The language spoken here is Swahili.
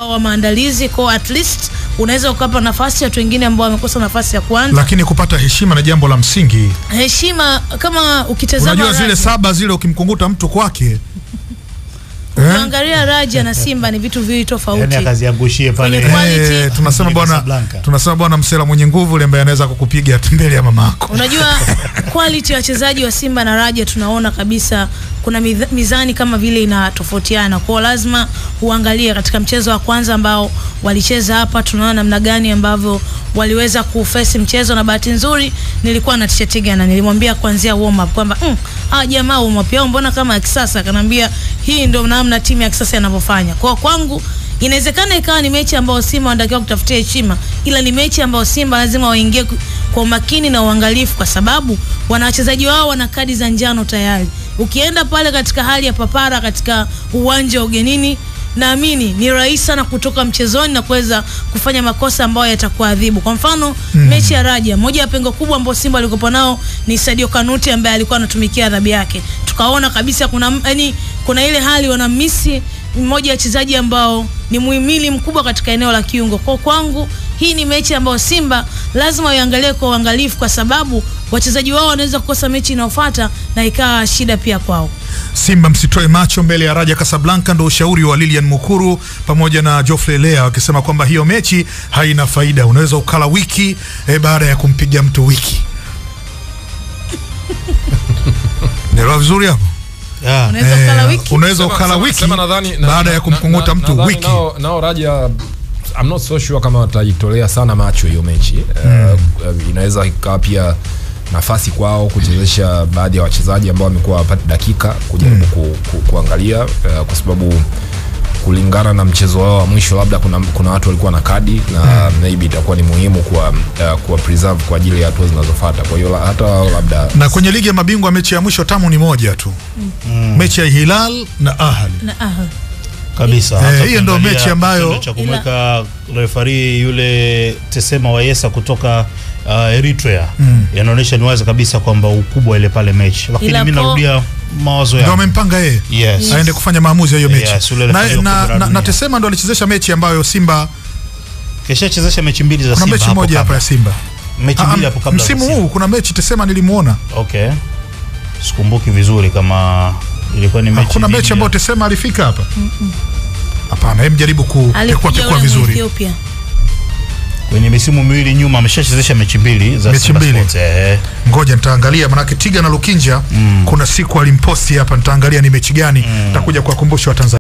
wa maandalizi kwa at least unaweza ukapa nafasi watu wengine ambao wamekosa nafasi ya kuanza lakini kupata heshima na jambo la msingi. heshima kama ukitazama Unajua zile Raja, saba zile ukimkunguta mtu kwake eh? ukiangalia Raja na Simba ni vitu viwili tofauti yani akaziangushie pale Kwenye quality. Eh, tunasema Mjini bwana Casablanca. tunasema bwana msela mwenye nguvu yule ambaye anaweza kukupiga mbele ya mamako. Unajua quality ya wachezaji wa Simba na Raja tunaona kabisa kuna midha- mizani kama vile inatofautiana. Kwa hiyo lazima uangalie katika mchezo wa kwanza ambao walicheza hapa, tunaona namna gani ambavyo waliweza kufesi mchezo, na bahati nzuri nilikuwa na t-shirt Ghana, nilimwambia kuanzia warm up kwamba mm, ah jamaa warm up yao mbona kama ya kisasa, akaniambia hii ndio namna timu ya kisasa inavyofanya. Kwa kwangu inawezekana ikawa ni mechi ambayo Simba wanatakiwa kutafutia heshima, ila ni mechi ambayo Simba lazima waingie ku- kwa umakini na uangalifu, kwa sababu wana wachezaji wao wana kadi za njano tayari. Ukienda pale katika hali ya papara katika uwanja wa ugenini, naamini ni rahisi sana kutoka mchezoni na kuweza kufanya makosa ambayo yatakuadhibu. Kwa mfano mechi ya Raja, moja ya pengo kubwa ambao Simba alikopo nao ni Sadio Kanuti ambaye alikuwa anatumikia adhabu yake. Tukaona kabisa kuna yani, kuna ile hali wanamisi mmoja ya wachezaji ambao ni muhimili mkubwa katika eneo la kiungo. Kwa kwangu hii ni mechi ambayo Simba lazima waiangalie kwa uangalifu, kwa sababu wachezaji wao wanaweza kukosa mechi inayofuata na ikawa shida pia kwao. Simba msitoe macho mbele ya Raja Casablanca, ndo ushauri wa Lilian Mukuru pamoja na Geoffrey Lea wakisema kwamba hiyo mechi haina faida, unaweza ukala wiki eh, baada ya kumpiga mtu wiki. Nelewa vizuri hapo? Yeah. Unaweza Eh, ukala wiki unaweza Sema- ukala sema- wiki sema nadhani- na- baada na- ya kumkunguta na- mtu nadhani wiki. nao, nao Raja I'm not so sure kama watajitolea sana macho hiyo mechi Eh, inaweza ikawa pia nafasi kwao kuchezesha baadhi ya wachezaji ambao wamekuwa wapati dakika kujaribu ku, ku, kuangalia eh, kwa sababu kulingana na mchezo wao wa mwisho labda kuna, kuna watu walikuwa na kadi na maybe itakuwa ni muhimu kuwa, uh, kuwa preserve kwa ajili ya hatua zinazofuata kwa hiyo la- hata wao labda Na kwenye ligi ya mabingwa mechi ya mwisho tamu ni moja tu, mechi ya Hilal na Ahli. na aha. kabisa Eh, Hata hiyo ndio ukiangalia mechi ambayo- kitendo cha kumweka refari yule Tesema Wayesa kutoka uh, Eritrea yanaonyesha ni wazi kabisa kwamba ukubwa ile pale mechi, lakini Ila mimi po- narudia mawazo Ndio yangu wamempanga yeye yes. aende kufanya maamuzi ya hiyo mechi Yes, yule na, referee wa na, kombe la na, na dunia. Tesema ndo alichezesha mechi ambayo Simba, Kishachezesha mechi mbili za kuna Simba mechi hapo moja hapa kabla. ya Simba mechi Ah, mbili hapo kabla za msimu Simba. huu kuna mechi Tesema nilimuona Okay. Sikumbuki vizuri kama ilikuwa ni mechi. kuna dhidi mechi ya- ambayo Tesema alifika hapa hapana hem jaribu kupekua Alikuja pekua yule vizuri Ethiopia. kwenye misimu miwili nyuma ameshachezesha mechi mbili za Mechi Simba mbili. Sports. Eh. ngoja nitaangalia manake Tiga na Lukinja kuna siku alimposti hapa nitaangalia ni mechi gani nitakuja kuwakumbusha Watanzania